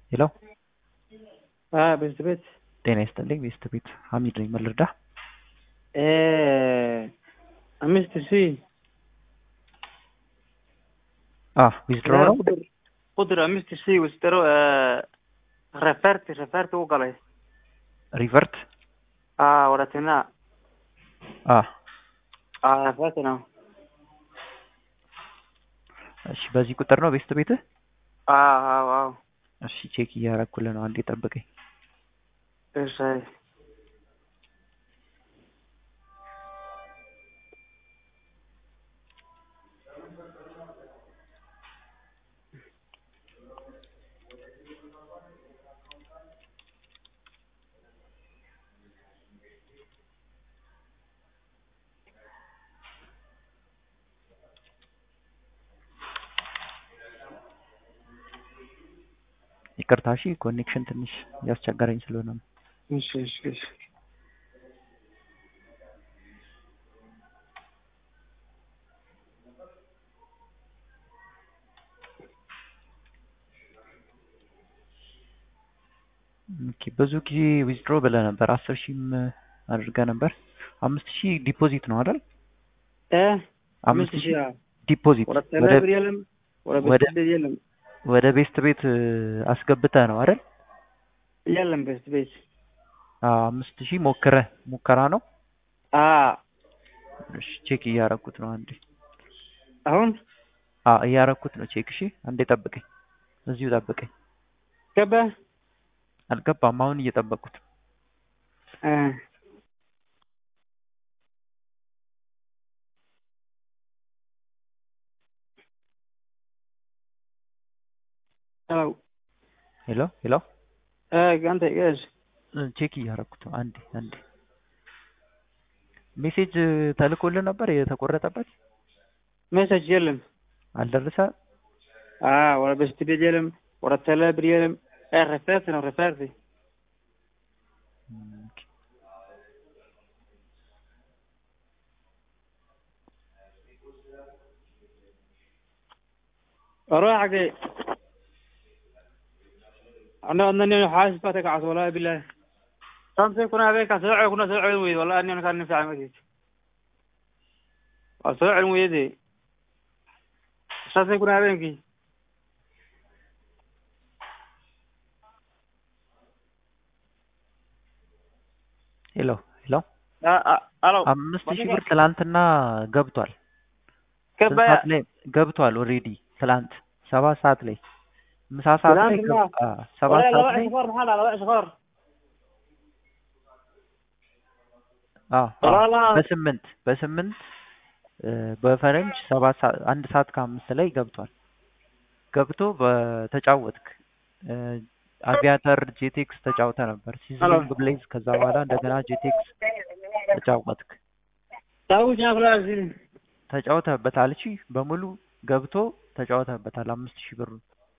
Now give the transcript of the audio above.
ሄሎ ቤት ቤት ጤና ይስጥልኝ ቤስት ቤት ሀሚድ ነኝ ምን ልርዳ አምስት ሺህ ዊዝድሮ ነው ቁጥር ቁጥር አምስት ሺህ ዊዝድሮ ረፈርት ረፈርት u galay ሪቨርት ወረትና ረፈርት ነው እሺ በዚህ ቁጥር ነው ቤስት ቤትህ አዎ እሺ ቼክ እያረኩልህ ነው አንዴ ጠብቀኝ እሺ ይቅርታ እሺ ኮኔክሽን ትንሽ ያስቸገረኝ ስለሆነ ነው እሺ እሺ እሺ ኦኬ ብዙ ጊዜ ዊዝድሮ ብለህ ነበር አስር ሺህም አድርገህ ነበር አምስት ሺህ ዲፖዚት ነው አይደል እ አምስት ሺህ ዲፖዚት ወደ ወደ ቴሌብር የለም ወደ ወደ- ቤት ቤት የለም ወደ ቤስት ቤት አስገብተህ ነው አይደል የለም ቤት ቤት አዎ አምስት ሺህ ሞክረህ ሙከራ ነው አ እሺ ቼክ እያረኩት ነው አንዴ አሁን አ እያረኩት ነው ቼክ እሺ አንዴ ጠብቀኝ እዚሁ ጠብቀኝ ገባ አልገባም አሁን እየጠበቁት እ ሄሎ ሄሎ ሄሎ እ አንተ እሺ ቼክ እያረኩት ነው አንዴ አንዴ ሜሴጅ ተልኮልህ ነበር የተቆረጠበት ሜሴጅ የለም አልደረሰ አ ወደ ቤት ቤት የለም ወደ ቴሌብር የለም እ ረፈርት ነው ረፈርት ኦኬ። روح حقي انا انني حاسس باتك عصا والله بالله خمسة كنا هذيك سرعة كنا سرعة ويد والله اني انا كان نفع مديت سرعة ويدي خمسة كنا هذيك ሄሎ ሄሎ الو አምስት ሺህ ብር ትላንትና ገብቷል ስንት كبا ሰዓት ላይ ገብቷል ኦልሬዲ ትላንት ሰባት ሰዓት ላይ ምሳ ሰዓት ላይ ትላንትና? ገብ- አ፣ ሰባት ولا ሰዓት لا ላይ شفار محل لا شفار አ፣ አ፣ ولا لا በስምንት በስምንት እ፣ በፈረንጅ ሰባት ሰዓት አንድ ሰዓት ከአምስት ላይ ገብቷል ገብቶ በተጫወትክ እ፣ አቪያተር ጄቴክስ ተጫውተ ነበር ሲዝሊንግ ብሌዝ ከዛ በኋላ እንደገና ጄቴክስ ተጫወትክ ታውሽ ያፍላሽ ተጫውተህበታል እሺ በሙሉ ገብቶ ተጫውተህበታል አምስት ሺህ ብሩን